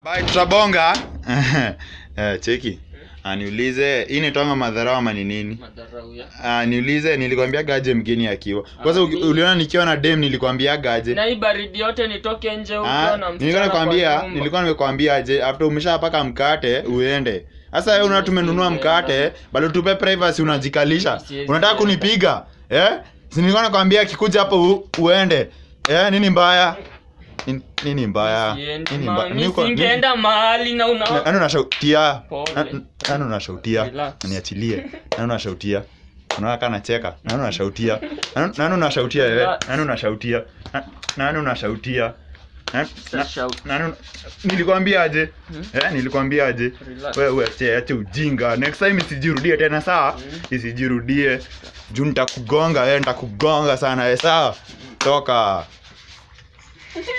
Bye, tutabonga eh, cheki Ah, niulize hii nitonga madharau ama ni nini Madharau ya. Ah, niulize nilikwambia gaje mgeni akiwa kwanza Ah, uki- mi- uliona nikiwa na dem nilikwambia gaje Na hii baridi yote nitoke nje huko Ah, na nilikuwa msichana nakwambia kwa nyumba. nilikuwa nimekwambia aje after umeshapaka mkate uende sasa wewe una tumenunua mkate bado tupe privacy unajikalisha Siwezi unataka enda. kunipiga eh si nilikuwa nakwambia kikuja hapo u, uende eh nini mbaya Nin- nini mbaya Siendi, nini ma- mbaya mi Niko- singeenda mahali na una nani unashautia Pole. Nani- nani unashautia Relax. niachilie nani unashautia unaona kana nacheka nani unashautia Nani- nani unashautia wewe Relax. nani unashautia Na- nani unashautia Na- na- Shout. nani una- nilikwambia aje Hmm? eh nilikwambia aje Relax. wewe ache ache ujinga next time isijirudie tena sawa Hmm. isijirudie juu nitakugonga wewe nitakugonga sana eh sawa toka